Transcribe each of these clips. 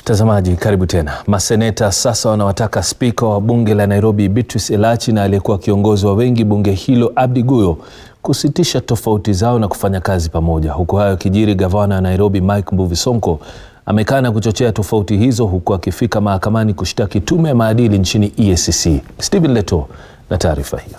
Mtazamaji, karibu tena. Maseneta sasa wanawataka spika wa bunge la Nairobi Beatrice Elachi na aliyekuwa kiongozi wa wengi bunge hilo Abdi Guyo kusitisha tofauti zao na kufanya kazi pamoja. Huku hayo kijiri, gavana wa Nairobi Mike Mbuvi Sonko amekana kuchochea tofauti hizo, huku akifika mahakamani kushtaki tume ya maadili nchini EACC. Stephen Leto na taarifa hiyo.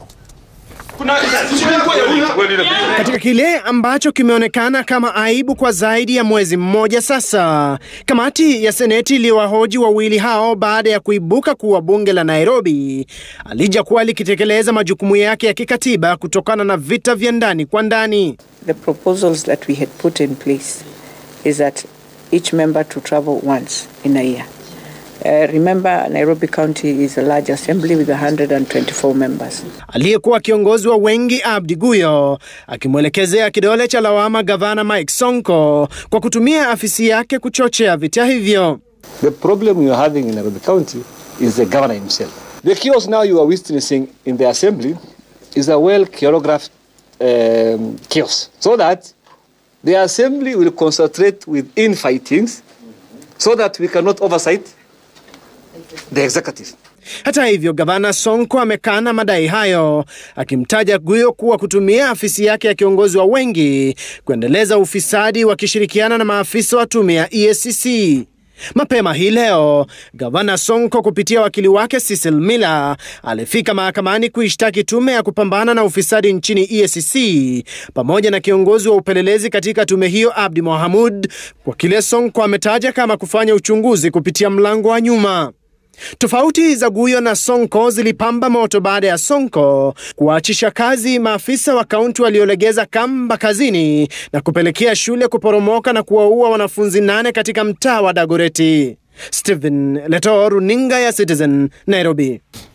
Katika kile ambacho kimeonekana kama aibu kwa zaidi ya mwezi mmoja sasa, kamati ya seneti iliwahoji wawili hao baada ya kuibuka kuwa bunge la Nairobi alijakuwa likitekeleza majukumu yake ya kikatiba kutokana na vita vya ndani kwa ndani. The proposals that we had put in place is that each member to travel once in a year. Uh, remember, Nairobi County is a large assembly with 124 members. Aliyekuwa kiongozi wa wengi Abdi Guyo akimwelekezea kidole cha lawama gavana Mike Sonko kwa kutumia afisi yake kuchochea vita hivyo. The problem you are having in Nairobi County is the governor himself. The chaos now you are witnessing in the assembly is a well choreographed um, chaos, so that the assembly will concentrate with infightings, so that we cannot oversight the executive. Hata hivyo, gavana Sonko amekana madai hayo, akimtaja Guyo kuwa kutumia afisi yake ya kiongozi wa wengi kuendeleza ufisadi wakishirikiana na maafisa wa tume ya EACC. Mapema hii leo gavana Sonko kupitia wakili wake Cecil Miller alifika mahakamani kuishtaki tume ya kupambana na ufisadi nchini EACC pamoja na kiongozi wa upelelezi katika tume hiyo Abdi Mohamud kwa kile Sonko ametaja kama kufanya uchunguzi kupitia mlango wa nyuma. Tofauti za Guyo na Sonko zilipamba moto baada ya Sonko kuwaachisha kazi maafisa wa kaunti waliolegeza kamba kazini na kupelekea shule kuporomoka na kuwaua wanafunzi nane katika mtaa wa Dagoreti. Stephen Leto, runinga ya Citizen, Nairobi.